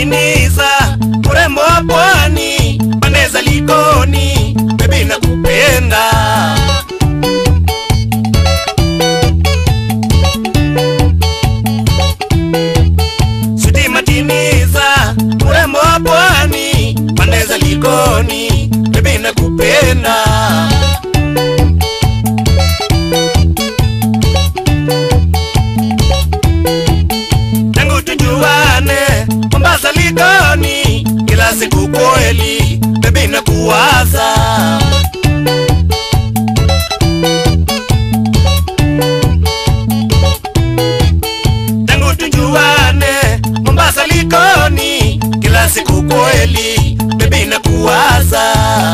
matiniza urembo wa pwani pande za Likoni, bebi nakupenda Sudi matiniza urembo wa pwani pande za Likoni, bebi nakupenda tangu tujuane Mombasa Likoni, kila siku kweli bebi nakuwaza tangu tujuane Mombasa Likoni, kila siku kweli bebi nakuwaza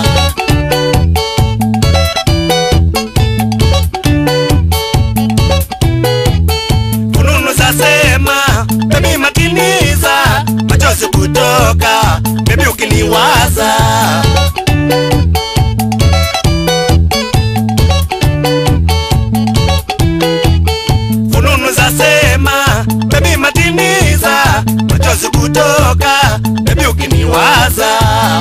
fununu zasema bebi makiniza machozi kutoka bebi ukiniwaza fununu zasema bebi matiniza machozi kutoka bebi ukiniwaza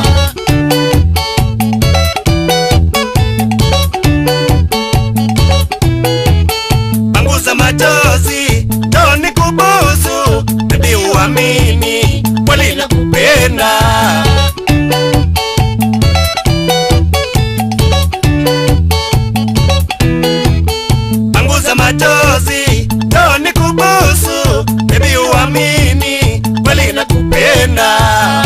panguza machozi toni kubusu bebi uamini kweli nakupenda panguza machozi toni kubusu bebi uamini kweli nakupenda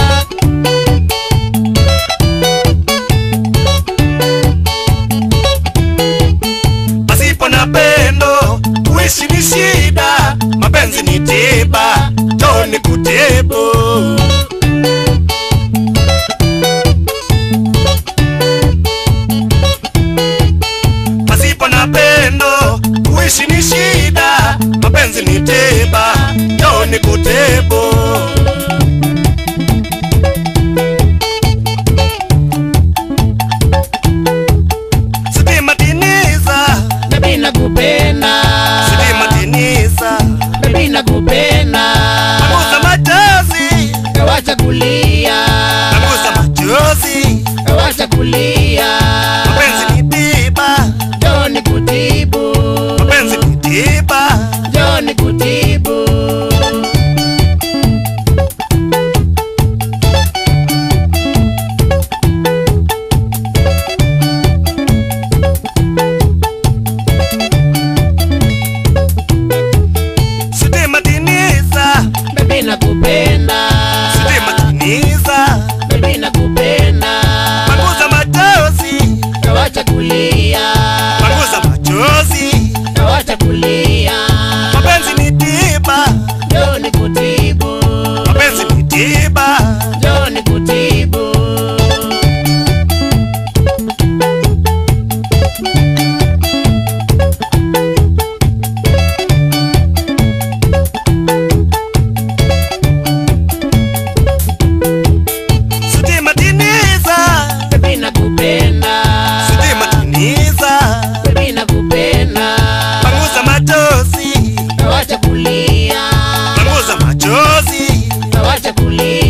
pasipo na pendo kuishi ni shida mapenzi ni tiba toni kutibu pasipo na pendo kuishi ni shida mapenzi ni tiba toni kutibu Sudi matiniza Baby nakupenda Sudi matiniza Baby nakupenda Panguza machozi Wacha kulia Panguza machozi Wacha kulia Mapenzi ni tiba Njoo nikutibu Mapenzi ni tiba Njoo nikutibu Sudi matiniza Baby nakupenda Sudi matiniza Baby nakupenda Panguza machozi Wacha kulia Panguza machozi Wacha kulia Mapenzi ni tiba Njoo nikutibu Mapenzi ni tiba Njoo nikutibu Sudi matiniza Baby nakupenda Sudi matiniza Baby nakupenda Panguza machozi Wacha kulia Panguza machozi Wacha kulia